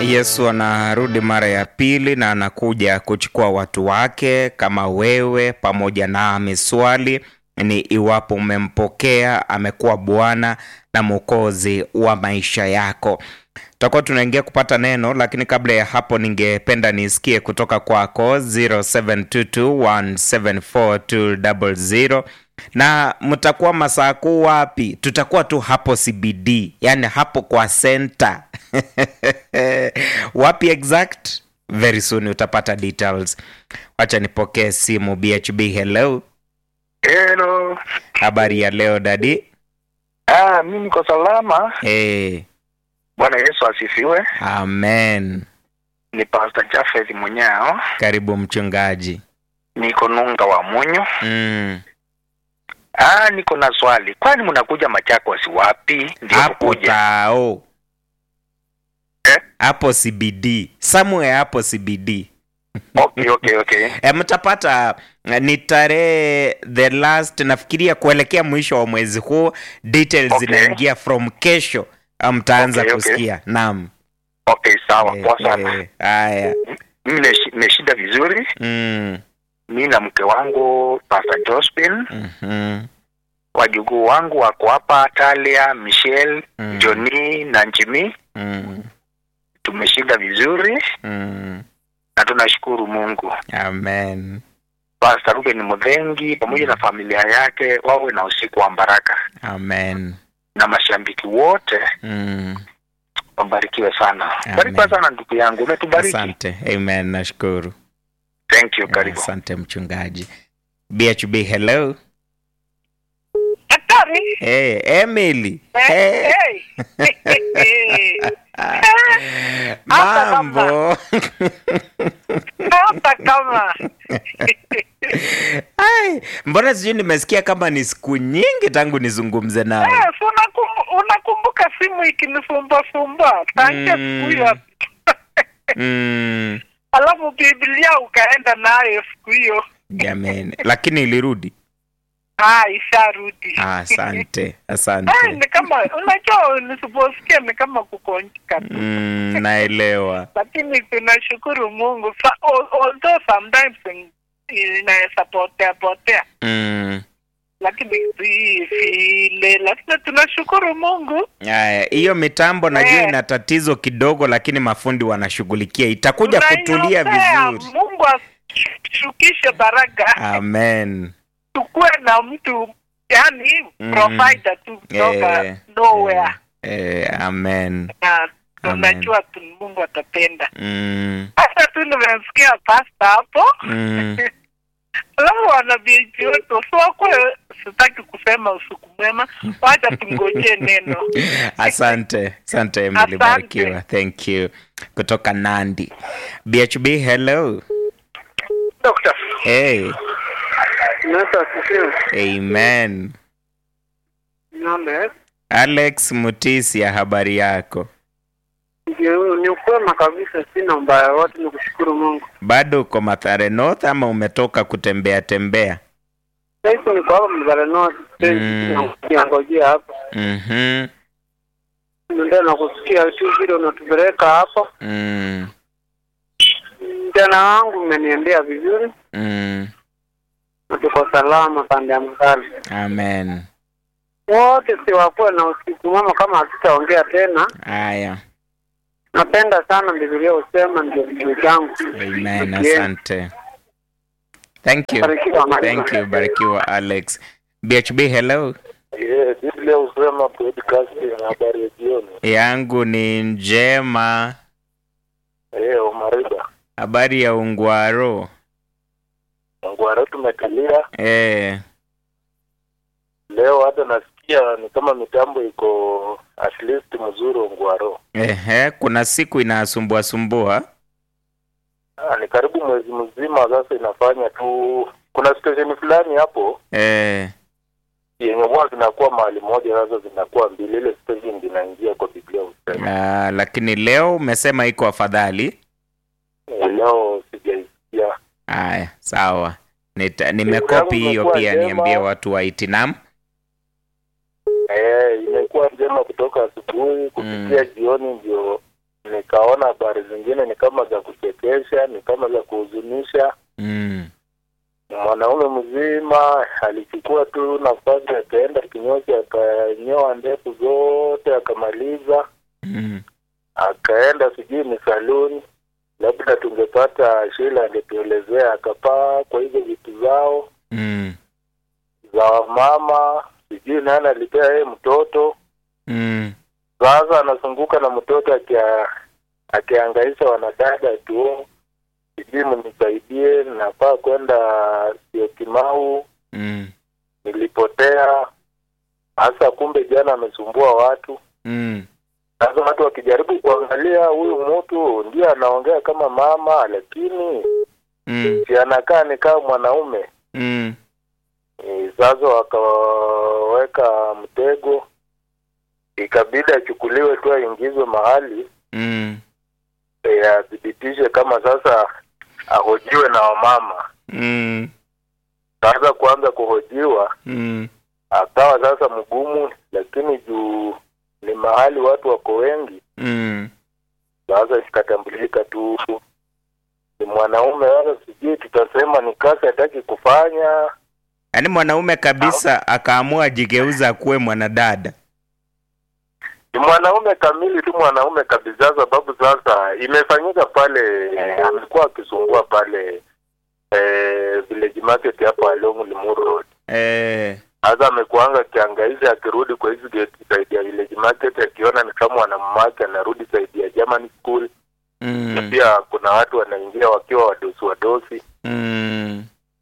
Yesu anarudi mara ya pili na anakuja kuchukua watu wake kama wewe pamoja nami. Swali ni iwapo umempokea amekuwa Bwana na Mwokozi wa maisha yako. Tutakuwa tunaingia kupata neno, lakini kabla ya hapo, ningependa nisikie kutoka kwako 0722174200 na mtakuwa masaa kuu wapi? Tutakuwa tu hapo CBD, yani hapo kwa center wapi exact? Very soon utapata details. Wacha nipokee simu. BHB, hello. Hello. Habari ya leo dadi? Ah, mimi niko salama. Hey, Bwana Yesu asifiwe. amen. Ni Pastor Jafeth Munyao. Karibu mchungaji. Niko Nunga wa Munyo. Mm. Ah, niko na swali. Kwani mnakuja Machakos wapi? Ndio Hapo mkuja. tao Eh? hapo CBD, somewhere hapo CBD. Okay, okay, okay. E, mtapata eh, ni tarehe the last nafikiria kuelekea mwisho wa mwezi huu details Okay. zinaingia from kesho ah, mtaanza Okay, okay. kusikia naam Okay, sawa. Eh, Poa sana. eh, haya Mimi nimeshi- nimeshinda vizuri. mm, Mimi na mke wangu Pastor Josephine, mhm, wajukuu wangu wako hapa Talia, Michelle, Mm. Johnny na Njimi. mm, Tumeshinda vizuri mm. na tunashukuru Mungu. amen Pastor Ruben Mudhengi pamoja na familia yake wawe na usiku wa baraka, amen na mashabiki wote mm. wabarikiwe sana. Amen. Barikiwa sana ndugu yangu, umetubariki. asante amen nashukuru Thank you, karibu. asante mchungaji bhb hello Daktari. hey, emily Eh, hey. hey. Hata mambo Hata kama Ai, mbona sijui nimesikia kama ni siku nyingi tangu nizungumze nawe Eh, si unakum- unakumbuka simu ikinisumbasumba tangia Mm. siku hiyo mm, alafu Biblia ukaenda nayo siku hiyo jameni lakini ilirudi ah, isharudi Ah, asante Eh, asante ni kama unajua nisiposikia ni kama kukonjika tu mm, naelewa lakini tunashukuru Mungu Sa- al- although sometimes in- inaweza potea potea mm. lakini si vile, lakini tunashukuru Mungu. Aya, hiyo mitambo najua Eh. ina tatizo kidogo lakini mafundi wanashughulikia itakuja kutulia Tunaiombea vizuri Mungu ashukishe baraka, amen tukuwe na mtu yani Mm. provider tu kutoka Eh, nowhere eh, amen na Amen. tunajua tu Mungu atapenda. mm, Hata tu nimemsikia pasta hapo mm. alafu wanabichi wetu sokwe, sitaki kusema usiku mwema, wacha tungojee neno. asante asante Emily Asante. barikiwa thank you kutoka nandi bhb hello Doctor, hey, Yesu asifiwe. amen Nale, alex mutisia habari yako ni ukwema kabisa, sina mbaya wote, ni kushukuru Mungu. bado uko mathare north ama umetoka kutembea tembea Sasa niko hapa Mzale North, Mm. niangojea hapa. mm-hmm. Ndio nakusikia tu vile unatupeleka hapo. mm, Mjana wangu umeniendea vizuri mm. na tuko salama pande ya Mzale. amen Wote siwakuwe na usiku mwema kama hatutaongea tena. haya Napenda sana Biblia husema ndio kitu changu. amen Yes. asante thank you Barikiwa, Maria. thank you barikiwa alex bhb hello Yes, Biblia husema podcast na habari ya jioni. yangu ni njema Eh, Omariba. habari ya ungwaro Ngwara tumetulia eh, leo, hata nasikia ni kama mitambo iko at least mzuri Ongwaro. ehe, kuna siku inasumbua sumbua Ah, ni karibu mwezi mzima sasa inafanya tu. Kuna station fulani hapo eh, yenye huwa zinakuwa mahali moja, sasa zinakuwa mbili. Ile station zinaingia kwa Biblia husema. ah, lakini leo umesema iko afadhali Eh, Leo sijaisikia. haya sawa Nita, nimekopi hiyo imekuwa pia njema. niambie watu wa itinam Eh, imekuwa njema kutoka asubuhi kufikia jioni, ndio nikaona habari zingine ni kama za kuchekesha, ni kama za kuhuzunisha. Mm. Mwanaume mzima alichukua tu nafasi, akaenda kinyozi, akanyoa ndefu zote, akamaliza, Mm. akaenda sijui ni saluni, labda tungepata Sheila angetuelezea, akapaa kwa hizo vitu zao Mm. za wamama, sijui nani alipea yeye mtoto. Mm. Sasa anazunguka na mtoto akia akiangaisha wanadada tu, sijui mnisaidie, nafaa kwenda Syokimau, Mm. nilipotea. Hasa kumbe jana amesumbua watu. Mm. Sasa watu wakijaribu kuangalia huyu mtu ndiye anaongea kama mama, lakini Mm. si anakaa ni kama mwanaume. Mm. E, sasa wakaweka mtego, ikabidi achukuliwe tu aingizwe mahali Mm. e, athibitishe kama sasa ahojiwe na wamama. Mm. Sasa kuanza kuhojiwa Mm. akawa sasa mgumu, lakini juu ni mahali watu wako wengi, Mm. sasa ikatambulika tu ni mwanaume. Sasa sijui tutasema ni kazi hataki kufanya Yaani mwanaume kabisa akaamua ajigeuza kuwe mwanadada. ni mwanaume kamili tu, mwanaume kabisa, sababu sasa imefanyika pale, eh, amekuwa akisumbua pale eh, village market hapo along Limuru Road. Eh. Sasa amekuanga akiangaisha akirudi kwa hizi gate side ya village market, akiona ni kama wanamwake anarudi side ya German school. Na Mm. pia kuna watu wanaingia wakiwa wadosi wadosi. Mm.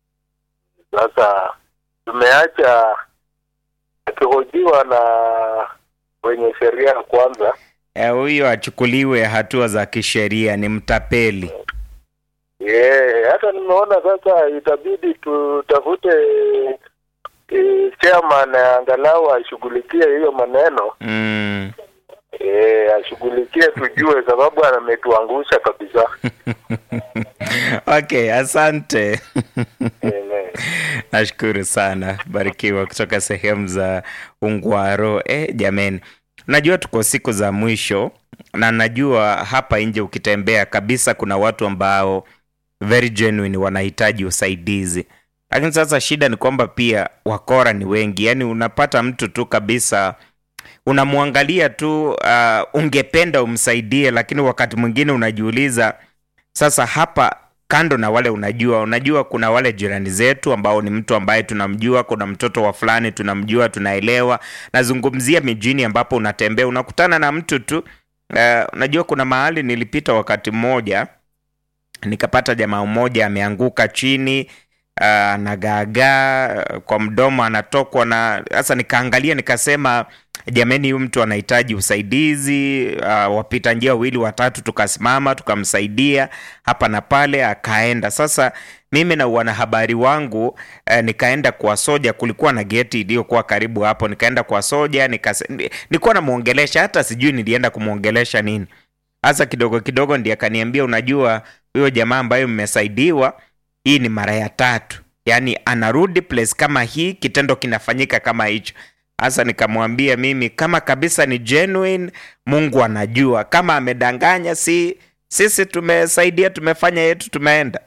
Sasa tumeacha akihojiwa na wenye sheria ya kwanza Eh, huyo achukuliwe hatua za kisheria, ni mtapeli. Yeah, hata nimeona sasa itabidi tutafute e, chairman angalau ashughulikie hiyo maneno Mm. e, ashughulikie tujue, sababu ametuangusha kabisa. Okay, asante. Amen. Nashukuru sana, barikiwa kutoka sehemu za Ungwaro. Eh, jameni, najua tuko siku za mwisho na najua hapa nje ukitembea kabisa kuna watu ambao very genuine wanahitaji usaidizi, lakini sasa shida ni kwamba pia wakora ni wengi. Yaani unapata mtu tu kabisa unamwangalia tu, uh, ungependa umsaidie, lakini wakati mwingine unajiuliza sasa hapa kando na wale unajua unajua kuna wale jirani zetu ambao ni mtu ambaye tunamjua kuna mtoto wa fulani tunamjua tunaelewa nazungumzia mijini ambapo unatembea unakutana na mtu tu uh, unajua kuna mahali nilipita wakati mmoja nikapata jamaa mmoja ameanguka chini uh, anagaagaa kwa mdomo anatokwa na sasa nikaangalia nikasema jamani huyu mtu anahitaji usaidizi uh, wapita njia wawili watatu tukasimama tukamsaidia hapa na pale akaenda sasa mimi na wanahabari wangu eh, nikaenda kwa soja kulikuwa na geti iliyokuwa karibu hapo nikaenda kwa soja nikase, ni- nilikuwa namwongelesha hata sijui nilienda kumwongelesha nini hasa kidogo kidogo ndiye akaniambia unajua huyo jamaa ambayo mmesaidiwa hii ni mara ya tatu yaani anarudi place kama hii kitendo kinafanyika kama hicho hasa nikamwambia mimi kama kabisa ni genuine mungu anajua kama amedanganya si sisi tumesaidia tumefanya yetu tumeenda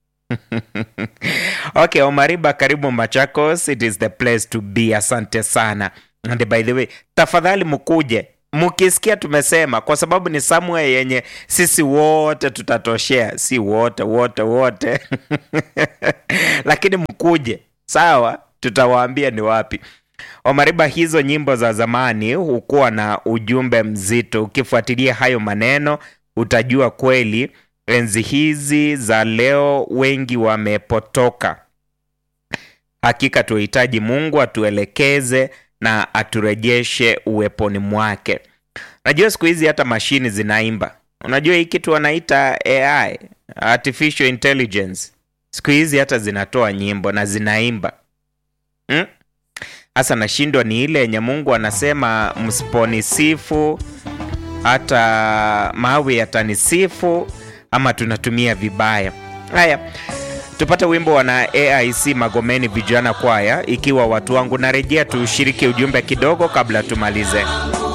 okay omariba karibu machakos it is the place to be asante sana and by the way tafadhali mkuje mkisikia tumesema kwa sababu ni somewhere yenye sisi wote tutatoshea si wote wote wote lakini mkuje sawa tutawaambia ni wapi omariba hizo nyimbo za zamani hukuwa na ujumbe mzito ukifuatilia hayo maneno utajua kweli enzi hizi za leo wengi wamepotoka hakika tuhitaji mungu atuelekeze na aturejeshe uweponi mwake najua siku hizi hata mashini zinaimba unajua hii kitu wanaita ai artificial intelligence siku hizi hata zinatoa nyimbo na zinaimba hmm? hasa nashindwa ni ile yenye mungu anasema msiponisifu hata mawe yatanisifu ama tunatumia vibaya haya tupate wimbo wana aic magomeni vijana kwaya ikiwa watu wangu narejea tushiriki ujumbe kidogo kabla tumalize